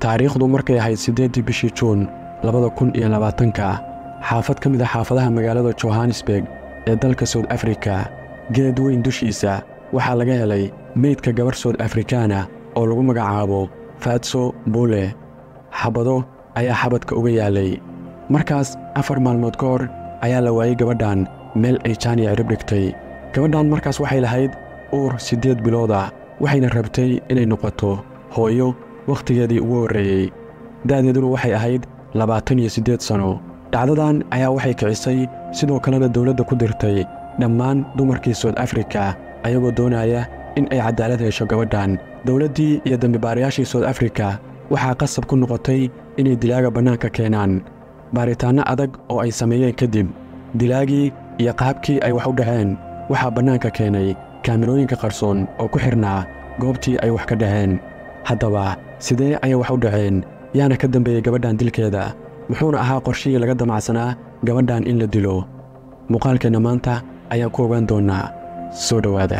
taariikhdu markay ahayd siddeeddii bishii juun labada kun iyo labaatanka xaafad ka mid a xaafadaha magaalada johannesburg ee dalka soud afrika geed weyn dushiisa waxaa laga helay meydka gabarh soud afrikaana oo lagu magacaabo faatso buule xabado ayaa xabadka uga yaalay markaas afar maalmood ka hor ayaa la waayey gabadhan meel ay jaaniya cirib dhigtay gabadhan markaas waxay lahayd uur siddeed bilooda waxayna rabtay inay noqoto hooyo wakhtigeedii ugu horreeyey da'deeduna waxay ahayd labaatan iyo siddeed sanno dhacdadan ayaa waxay kicisay sidoo kalena dawladda ku dirtay dhammaan dumarkii soud afrika ayagoo doonaya in ay caddaalad hesho gabadhan dawladdii iyo dembibaarayaashii soud afrika waxaa qasab ku noqotay inay dilaaga bannaanka keenaan baaritaanno adag oo ay sameeyeen kadib dilaagii iyo qaabkii ay wax u dhaceen waxaa bannaanka keenay kaamirooyinka qarsoon oo ku xidhnaa goobtii ay wax ka dhaceen haddaba sidee ayay wax u dhaceen yaana ka dambeeyey gabadhan dilkeeda muxuuna ahaa qorshihii laga damacsanaa gabadhan in la dilo muuqaalkeenna maanta ayaan ku ogaan doonnaa soo dhowaada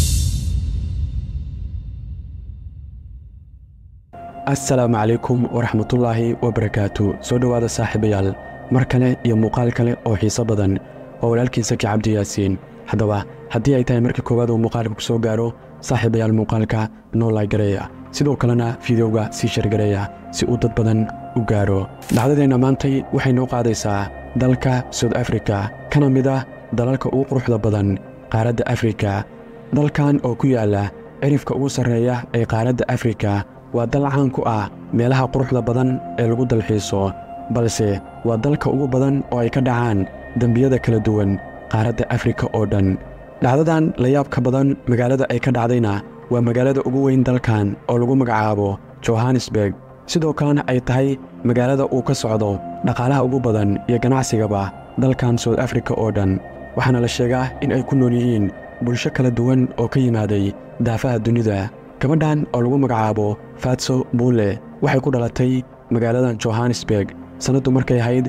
assalaamu calaykum waraxmatullaahi wabarakaatu soo dhowaada saaxiibayaal mar kale iyo muuqaal kale oo xiiso badan oo walaalkiin saki cabdi yaasiin haddaba haddii ay tahay markii koowaad uu muuqaalka ku soo gaaro saaxiibayaal muuqaalka noo laagareeya sidoo kalena fideoga sii shargareeya si uu dad badan u gaaro dhacdadeenna maantay waxay noo qaadaysaa dalka soud afrika kana mid ah dalalka ugu quruxda badan qaaradda afrika dalkan oo ku yaalla cirifka ugu sarreeya ee qaaradda afrika waa dal caan ku ah meelaha quruxda badan ee lagu dalxiiso balse waa dalka ugu badan oo ay ka dhacaan dembiyada kala duwan qaaradda afrika oo dhan dhacdadan layaabka badan magaalada ay ka dhacdayna waa magaalada ugu weyn dalkan oo lagu magacaabo johannesburg sidoo kalena ay tahay magaalada uu ka socdo dhaqaalaha ugu badan iyo ganacsigaba dalkan soud afrika oo dhan waxaana la sheegaa in ay ku nool yihiin bulsho kala duwan oo ka yimaaday daafaha dunida gabadhan oo lagu magacaabo fatso buule waxay ku dhalatay magaaladan johannesburg sannaddu markay ahayd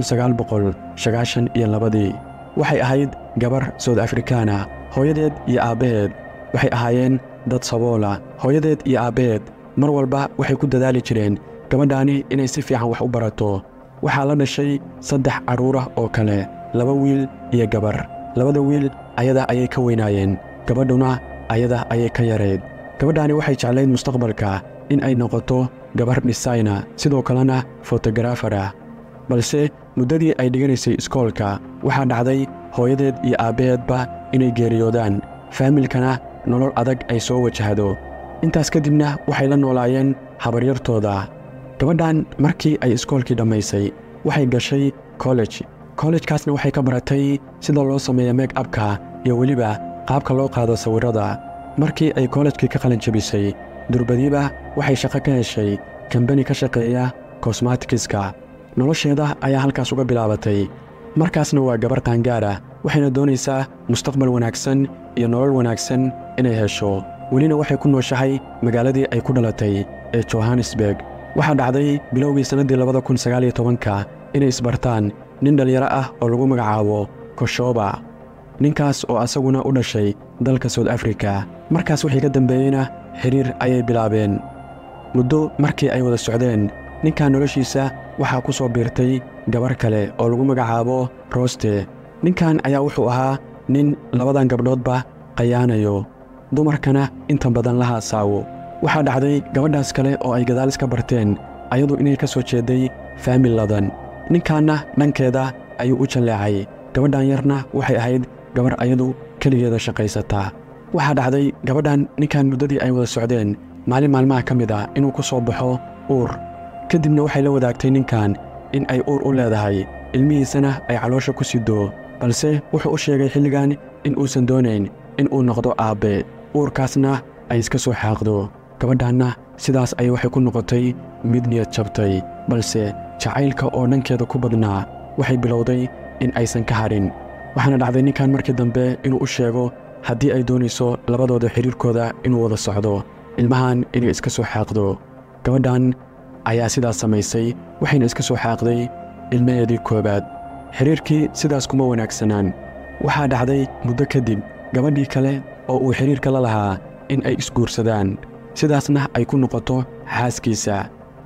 iyo labadii waxay ahayd gabar soud afrikaana hooyadeed iyo aabbaheed waxay ahaayeen dad saboola hooyadeed iyo aabbaheed mar walba waxay ku dadaali jireen gabadhaani inay si fiican wax u barato waxaa la dhashay saddex carruurah oo kale laba wiil iyo gabar labada wiil ayada ayay ka weynaayeen gabadhuna ayada ayay ka yarayd gabadhaani waxay jeclayd mustaqbalka in ay noqoto gabar dhisayna sidoo kalena fotogarafara balse muddadii ay dhiganaysay iskoolka waxaa dhacday hooyadeed iyo aabbaheedba inay geeriyoodaan faamilkana nolol adag ay soo wajahdo intaas kadibna waxay la noolaayeen habaryartooda gabadhan markii ay iskoolkii dhammaysay waxay gashay kolej kollejkaasna waxay ka baratay sida loo sameeya meeg abka iyo weliba qaabka loo qaado sawirrada markii ay kollejkii ka qalin jabisay durbadiiba waxay shaqo ka heshay kambani ka shaqeeya kosmatikiska nolosheeda ayaa halkaas uga bilaabatay markaasna waa gabar qaangaara waxayna doonaysaa mustaqbal wanaagsan iyo nolol wanaagsan inay hesho welina waxay ku nooshahay magaaladii ay ku dhalatay ee johannesburg waxaa dhacday bilowgii sannaddii labada kun sagaaliyo tobanka inay isbartaan nin dhallinyaro ah oo lagu magacaabo koshoba ninkaas oo asaguna u dhashay dalka soud afrika markaas wixii ka dambeeyeyna xidhiir ayay bilaabeen muddo markii ay wada socdeen ninkan noloshiisa waxaa ku soo biirtay gabar kale oo lagu magacaabo roste ninkan ayaa wuxuu ahaa nin labadan gabdhoodba qayaanayo dumarkana inta badan la haasaawo waxaa dhacday gabadhaas kale oo ay gadaal iska barteen ayadu inay ka soo jeedday faamil ladan ninkaanna dhankeeda ayuu u jalleecay gabadhan yarna waxay ahayd gabar ayadu keligeeda shaqaysataa waxaa dhacday gabadhan ninkan muddadii ay wada socdeen maalin maalmaha ka mid ah inuu ku soo baxo uur ka dibna waxay la wadaagtay ninkan in ay uur u leedahay ilmihiisana ay caloosha ku sido balse wuxuu u sheegay xilligan in uusan doonayn in uu noqdo aabbe uurkaasna ay iska soo xaaqdo gabadhanna sidaas ayay waxay ku noqotay mid niyad jabtay balse jacaylka oo dhankeeda ku badnaa waxay bilowday in aysan ka hadhin waxaana dhacday ninkan markii dambe inuu u sheego haddii ay doonayso labadooda xidhiirkooda inuu wada socdo ilmahan inay iska soo xaaqdo gabadhan ayaa sidaas samaysay waxayna iska soo xaaqday ilmaheedii koowaad xidhiirkii sidaas kuma wanaagsanaan waxaa dhacday muddo kadib gabadhii kale oo uu xidhiirka la lahaa in ay isguursadaan sidaasna ay ku noqoto xaaskiisa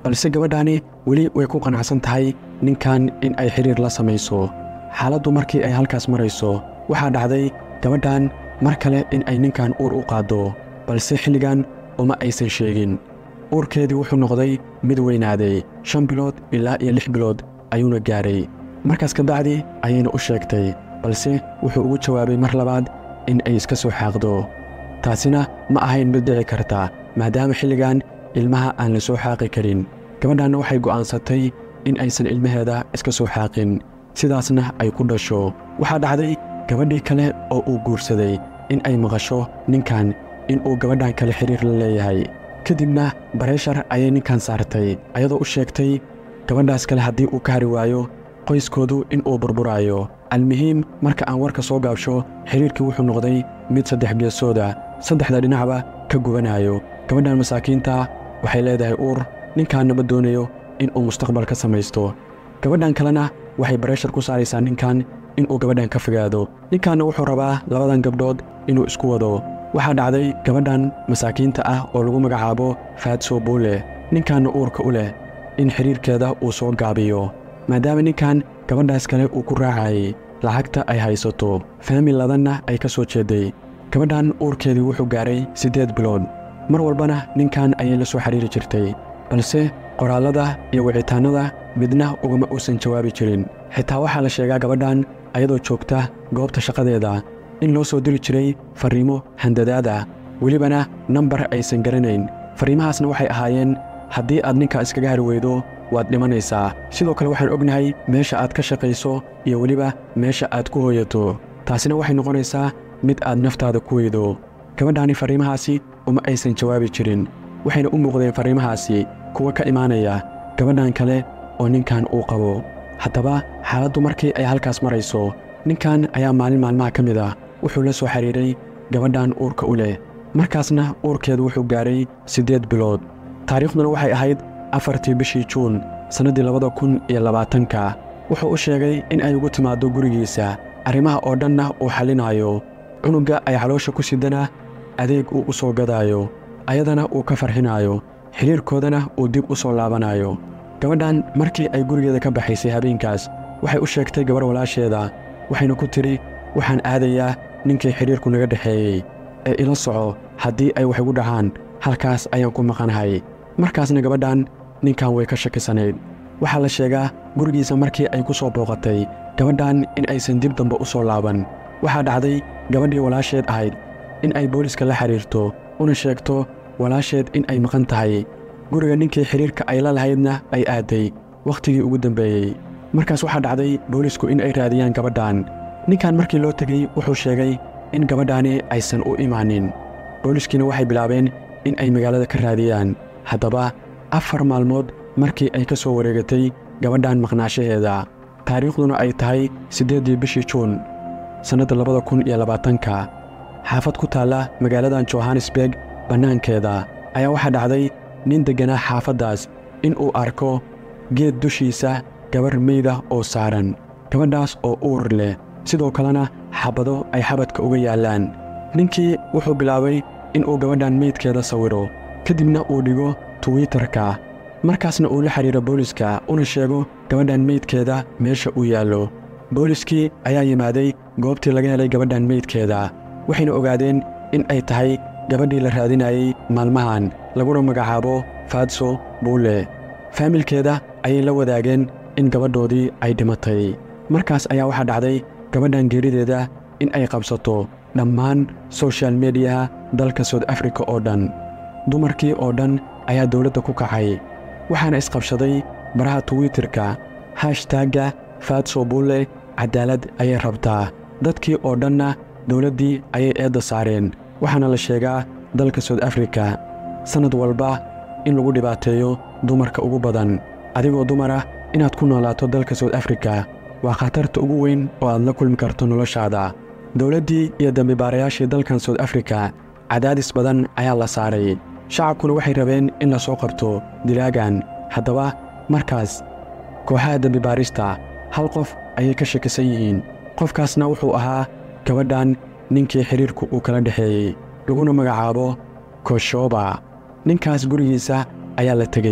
balse gabadhaani weli way ku qanacsan tahay ninkan in ay xidhiir la samayso xaaladdu markii ay halkaas marayso waxaa dhacday gabadhan mar kale in ay ninkan uur u qaaddo balse xilligan uma aysan sheegin uurkeedii wuxuu noqday mid weynaaday shan bilood ilaa iyo lix bilood ayuuna gaadhay markaas kabacdi ayayna u sheegtay balse wuxuu ugu jawaabay mar labaad in ay iska soo xaaqdo taasina ma ahayn mid dhici karta maadaama xilligan ilmaha aan la soo xaaqi karin gabadhanna waxay go'aansatay in aysan ilmaheeda iska soo xaaqin sidaasna ay ku dhasho waxaa dhacday gabadhii kale oo uu guursaday in ay maqasho ninkan in uu gabadhan kale xidhiir la leeyahay kadibna bareshar ayay ninkan saartay ayadoo u sheegtay gabadhaas kale haddii uu ka hari waayo qoyskoodu in uu burburaayo almuhiim marka aan warka soo gaabsho xidhiirkii wuxuu noqday mid saddex geesooda saddexda dhinacba ka gubanayo gabadhan masaakiinta waxay leedahay uur ninkaanna ma doonayo in uu mustaqbal ka samaysto gabadhan kalena waxay bareshar ku saaraysaa ninkan inuu gabadhan ka fogaado ninkanna wuxuu rabaa labadan gabdhood inuu isku wado waxaa dhacday gabadhan masaakiinta ah oo lagu magacaabo faadso buule ninkanna uurka u leh in xidhiirkeeda uu soo gaabiyo maadaama ninkan gabadhaas kale uu ku raacayay lacagta ay haysato faamiladanna ay ka soo jeedday gabadhan uurkeedii wuxuu gaaray siddeed bilood mar walbana ninkan ayay la soo xidhiiri jirtay balse qoraallada iyo wicitaannada midna ugama uusan jawaabi jirin xitaa waxaa la sheegaa gabadhan ayadoo joogta goobta shaqadeeda in loo soo diri jiray farriimo handadaada welibana nambar aysan garanayn farriimahaasna waxay ahaayeen haddii aad ninka iskaga hari weydo waad dhimanaysaa sidoo kale waxaan ognahay meesha aad ka shaqayso iyo weliba meesha aad ku hooyato taasina waxay noqonaysaa mid aad naftaada ku weydo gabadhaani farriimahaasi uma aysan jawaabi jirin waxayna u muuqdeen farriimahaasi kuwa ka imaanaya gabadhan kale oo ninkan uu qabo haddaba xaaladdu markii ay halkaas marayso ninkan ayaa maalin maalmaha ka mid ah wuxuu la soo xidhiiray gabadhan uurka u leh markaasna uurkeedu wuxuu gaaray siddeed bilood taariikhduna waxay ahayd afartii bishii juun sannaddii labada kun iyo labaatanka wuxuu u sheegay in ay ugu timaaddo gurigiisa arrimaha oo dhanna uu xallinaayo cunugga ay caloosha ku sidana adeeg uu u soo gadaayo ayadana uu ka farxinaayo xidhiirkoodana uu dib u soo laabanayo gabadhan markii ay gurigeeda ka baxaysay habeenkaas waxay u sheegtay gabarh walaasheeda waxayna ku tidhi waxaan aadayaa ninkii xidhiirku naga dhexeeyey ee ila soco haddii ay wax igu dhacaan halkaas ayaan ku maqanahay markaasna gabadhan ninkan way ka shakisanayd waxaa la sheegaa gurigiisa markii ay ku soo booqatay gabadhan in aysan dib dambe u soo laaban waxaa dhacday gabadhii walaasheed ahayd in ay booliska la xidhiirto una sheegto walaasheed in ay maqan tahay guriga ninkii xidhiirka ay la lahaydna ay aadday wakhtigii ugu dambeeyey markaas waxaa dhacday boolisku in ay raadiyaan gabadhan ninkan markii loo tegey wuxuu sheegay in gabadhaani aysan u imaanin booliskiina waxay bilaabeen in ay magaalada ka raadiyaan haddaba afar maalmood markii ay ka soo wareegatay gabadhan maqnaashaheeda taariikhduna ay tahay siddeeddii bishii juun sannadda labada kun iyo labaatanka xaafad ku taalla magaaladan johannesburg bannaankeeda ayaa waxaa dhacday nin degganaa xaafaddaas in uu arko geed dushiisa gabarh meyda oo saaran gabadhaas oo uur leh sidoo kalena xabado ay xabadka uga yaallaan ninkii wuxuu bilaabay inuu gabadhan meydkeeda sawiro kadibna uu dhigo twitter-ka markaasna uu la xidhiiro booliska una sheego gabadhan meydkeeda meesha uu yaallo booliskii ayaa yimaaday goobtii laga helay gabadhan meydkeeda waxayna ogaadeen in ay tahay gabadhii la raadinayey maalmahan laguna magacaabo faadso buule faamilkeeda ayay la wadaageen in gabadhoodii ay dhimatay markaas ayaa waxaa dhacday gabadhan geerideeda in ay qabsato dhammaan soshal mediyaha dalka soud afrika oo dhan dumarkii oo dhan ayaa dowladda ku kacay waxaana isqabshaday baraha twitterka hashtaagga faadso buule caddaalad ayay rabtaa dadkii oo dhanna dowladdii ayay eedda saareen waxaana la sheegaa dalka soud afrika sannad walba in lagu dhibaateeyo dumarka ugu badan adigoo dumara inaad ku noolaato dalka soud afrika waa khatarta ugu weyn oo aad la kulmi karto noloshaada dowladdii iyo dambibaarayaashii dalkan soud afrika cadaadis badan ayaa la saaray shacabkuna waxay rabeen in la soo qabto dilaagan haddaba markaas kooxaha dembibaarista hal qof ayay ka shakisan yihiin qofkaasna wuxuu ahaa gabadhan ninkii xidhiirku uu kala dhexeeyey laguna magacaabo koshooba ninkaas gurigiisa ayaa la tegey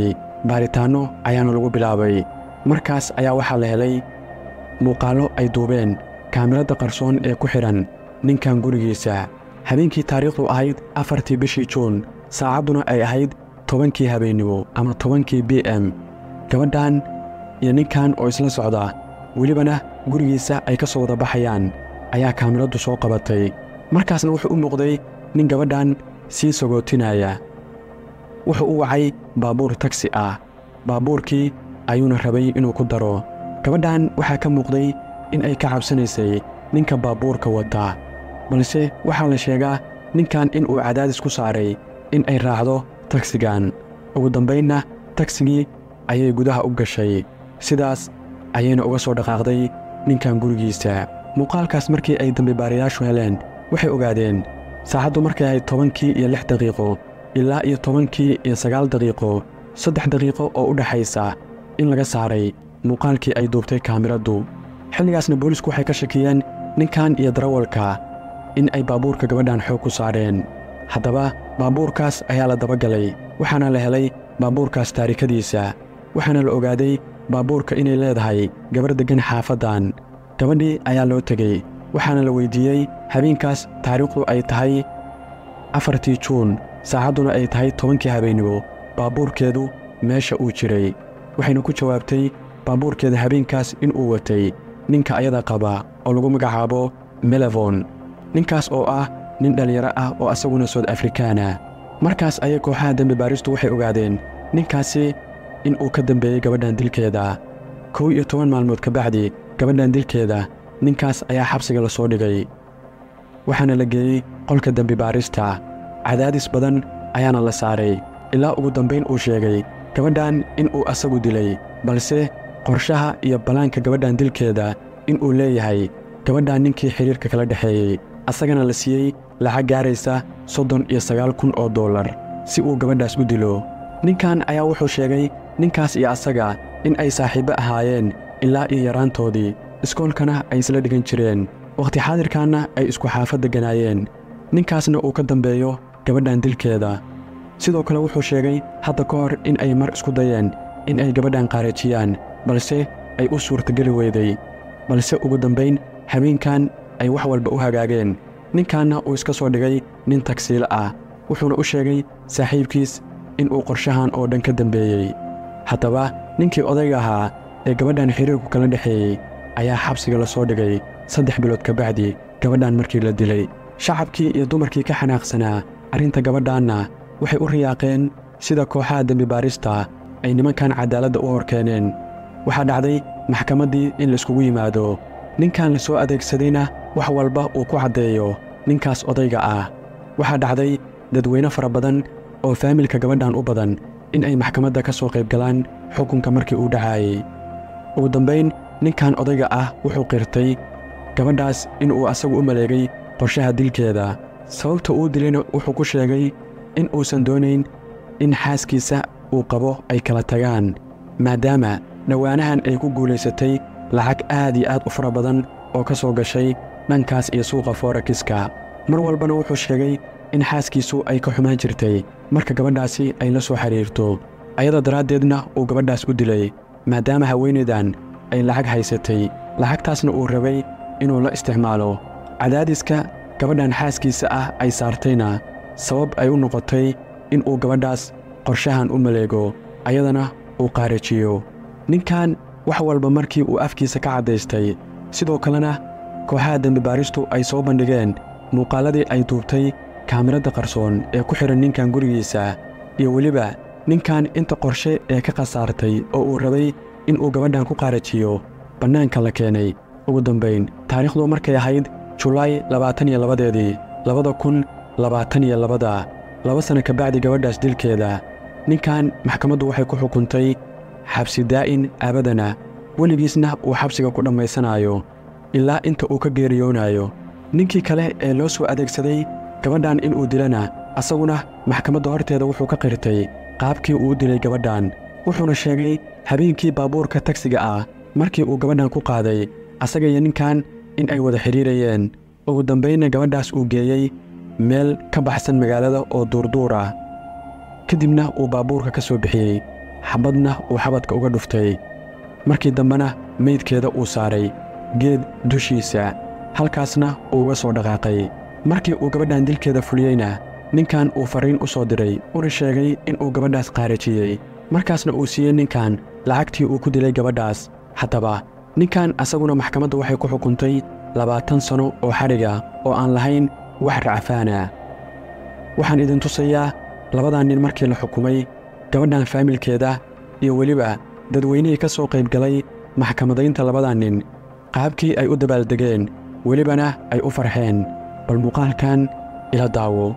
baaritaanno ayaana lagu bilaabay markaas ayaa waxaa la helay muuqaallo ay duubeen kaamirada qarsoon ee ku xidhan ninkan gurigiisa habeenkii taariikhdu ahayd afartii bishii juun saacadduna ay ahayd tobankii habeennimo ama tobankii b m gabadhan iyo ninkan oo isla socda welibana gurigiisa ay ka soo wada baxayaan ayaa kaamiradu soo qabatay markaasna wuxuu u muuqday nin gabadhan sii sagootinaya wuxuu u wacay baabuur tagsi ah baabuurkii ayuuna rabay inuu ku daro gabadhan waxaa ka muuqday in ay ka cabsanaysay ninka baabuurka wata balse waxaa la sheegaa ninkan in uu cadaadis ku saaray in ay raacdo tagsigan ugu dambaynna tagsigii ayay gudaha u gashay sidaas ayayna uga soo dhaqaaqday ninkan gurigiisa muuqaalkaas markii ay dambibaarayaashu heleen waxay ogaadeen saacaddu markay ahayd tobankii iyo lix daqiiqo ilaa iyo tobankii iyo sagaal daqiiqo saddex daqiiqo oo u dhexaysa in laga saaray muuqaalkii ay duubtay kaamiraddu xilligaasna boolisku waxay ka shakiyeen ninkan iyo darawalka in ay baabuurka gabadhan xoog ku saareen haddaba baabuurkaas ayaa la dabagalay waxaana la helay baabuurkaas taarikadiisa waxaana la ogaaday baabuurka inay leedahay gabar deggan xaafaddan gabadhii ayaa loo tegey waxaana la weyddiiyey habeenkaas taariikhdu ay tahay afartii juun saacadduna ay tahay tobankii habeennimo baabuurkeedu meesha uu jiray waxayna ku jawaabtay baabuurkeeda habeenkaas in uu watay ninka ayada qaba oo lagu magacaabo melevon ninkaas oo ah nin dhallinyaro ah oo asaguna sood afrikaana markaas ayay kooxaha dembi baaristu waxay ogaadeen ninkaasi in uu ka dambeeyey gabadhan dilkeeda kow iyo toban maalmood ka bacdi gabadhan dilkeeda ninkaas ayaa xabsiga la soo dhigay waxaana la geeyey qolka dembi baarista cadaadis badan ayaana la saaray ilaa ugu dambayn uu sheegay gabadhan in uu asagu dilay balse qorshaha iyo ballaanka gabadhan dilkeeda in uu leeyahay gabadhan ninkii xidhiirka kala dhexeeyey asagana la siiyey lacag gaaraysa soddon iyo sagaal kun oo dollar si uu gabadhaas u dilo ninkan ayaa wuxuu sheegay ninkaas iyo asaga in ay saaxiibbo ahaayeen ilaa iyo yaraantoodii iskoolkana ay isla dhigan jireen wakhti xaadirkaanna ay isku xaafad degganaayeen ninkaasna uu ka dambeeyo gabadhan dilkeeda sidoo kale wuxuu sheegay hadda ka hor in ay mar isku dayeen in ay gabadhan qaarajiyaan balse ay u suurtageli weyday balse ugu dambayn habeenkan ay wax walba u hagaageen ninkanna uu iska soo dhigay nin tagsiilo ah wuxuuna u sheegay saaxiibkiis in uu qorshahan oo dhan ka dambeeyey haddaba ninkii odayga ahaa ee gabadhan xiriirku kala dhexeeyey ayaa xabsiga la soo dhigay saddex bilood ka bacdi gabadhan markii la dilay shacabkii iyo dumarkii ka xanaaqsanaa arrinta gabadhanna waxay u riyaaqeen sida kooxaha dembi baarista ay nimankan caddaaladda u horkeeneen waxaa dhacday maxkamaddii in laiskugu yimaado ninkan la soo adeegsadayna wax walba uu ku caddeeyo ninkaas odayga ah waxaa dhacday dadweyne fara badan oo faamilka gabadhan u badan in ay maxkamadda ka soo qayb galaan xukunka markii uu dhacaayey ugu dambayn ninkan odayga ah wuxuu qirtay gabadhaas in uu asagu u maleegay qorshaha dilkeeda sababta uu dilayna wuxuu ku sheegay in uusan doonayn in xaaskiisa uu qabo ay kala tagaan maadaama dhowaanahan ay ku guulaysatay lacag aad iyo aad u fara badan oo ka soo gashay dhankaas iyo suuqa forekiska mar walbana wuxuu sheegay in xaaskiisu ay ka xumaan jirtay marka gabadhaasi ay la soo xidhiirto ayada daraaddeedna uu gabadhaas u dilay maadaama haweenaydan ay lacag haysatay lacagtaasna uu rabay inuu la isticmaalo cadaadiska gabadhan xaaskiisa ah ay saartayna sabab ay u noqotay in uu gabadhaas qorshahan u maleego ayadana uu qaarajiyo ninkan wax walba markii uu afkiisa ka caddaystay sidoo kalena kooxaha dembibaaristu ay soo bandhigeen muuqaalladii ay duubtay kaamiradda qarsoon ee ku xidhan ninkan gurigiisa iyo weliba ninkan inta qorshe ee ka khasaartay oo uu rabay in uu gabadhan ku qaarajiyo bannaanka la keenay ugu dambayn taariikhdu markay ahayd julaay labaatan iyo labadeedii labada kun labaatan iyo labada laba sanno ka bacdi gabadhaas dilkeeda ninkan maxkamaddu waxay ku xukuntay xabsi daa'in aabadana weligiisna uu xabsiga ku dhammaysanaayo ilaa inta uu ka geeriyoonayo ninkii kale ee loo soo adeegsaday gabadhan inuu dilana asaguna maxkamadda horteeda wuxuu ka qirtay qaabkii uu u dilay gabadhan wuxuuna sheegay habeenkii baabuurka tagsiga ah markii uu gabadhan ku qaaday asaga iyo ninkan in ay wada xidhiirayeen ugu dambaynna gabadhaas uu geeyey meel ka baxsan magaalada oo duurduur ah ka dibna uu baabuurka ka soo bixiyey xabadna uu xabadka uga dhuftay markii dambena meydkeeda uu saaray geed dushiisa halkaasna uu uga soo dhaqaaqay markii uu gabadhan dilkeeda fuliyeyna ninkan uu farriin u soo diray una sheegay in uu gabadhaas qaarajiyey markaasna uu siiyey ninkan lacagtii uu ku dilay gabadhaas haddaba ninkan asaguna maxkamaddu waxay ku xukuntay labaatan sanno oo xadhiga oo aan lahayn wax racfaana waxaan idin tusayaa labadan nin markii la xukumay gabadhan faamilkeeda iyo weliba dadweynihii ka soo qayb galay maxkamadaynta labadan nin qaabkii ay u dabaaldegeen welibana ay u farxeen bal muuqaalkan ila daawo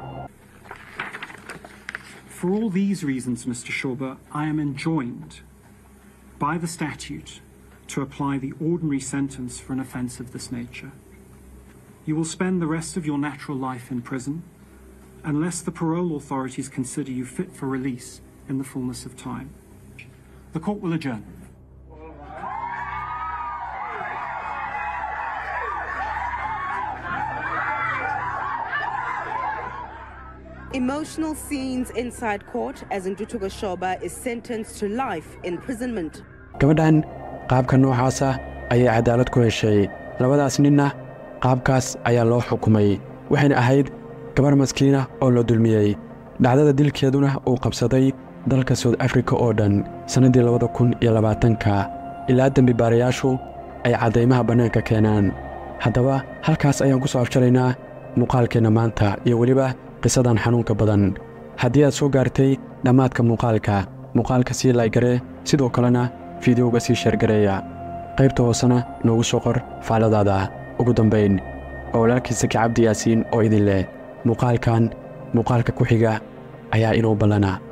For all these reasons, Mr. Shorber, I am enjoined by the statute to apply the ordinary sentence for an offence of this nature. You will spend the rest of your natural life in prison unless the parole authorities consider you fit for release in the fullness of time. The court will adjourn. Emotional scenes inside court as Ndutuga Shoba is sentenced to life imprisonment. gabadhan qaabka noocaasa ayay cadaalad ku heshay labadaas ninna qaabkaas ayaa loo xukumay waxayna ahayd gabarh maskiina oo la dulmiyey dhacdada dilkeeduna uu qabsaday dalka soud afrika oo dhan sannaddii labada kun iyo labaatanka ilaa dembibaarayaashu ay caddaymaha bannaanka keenaan haddaba halkaas ayaan ku soo afjaraynaa muuqaalkeenna maanta iyo weliba qisadan xanuunka badan haddii aad soo gaartay dhammaadka muuqaalka muuqaalka sii laygare sidoo kalena fideoga sii sheergareeya qaybta hoosena noogu soo qor faaladaada ugu dambayn oo walaalkii saki cabdi yaasiin oo idin leh muuqaalkan muuqaalka ku xiga ayaa inuu ballana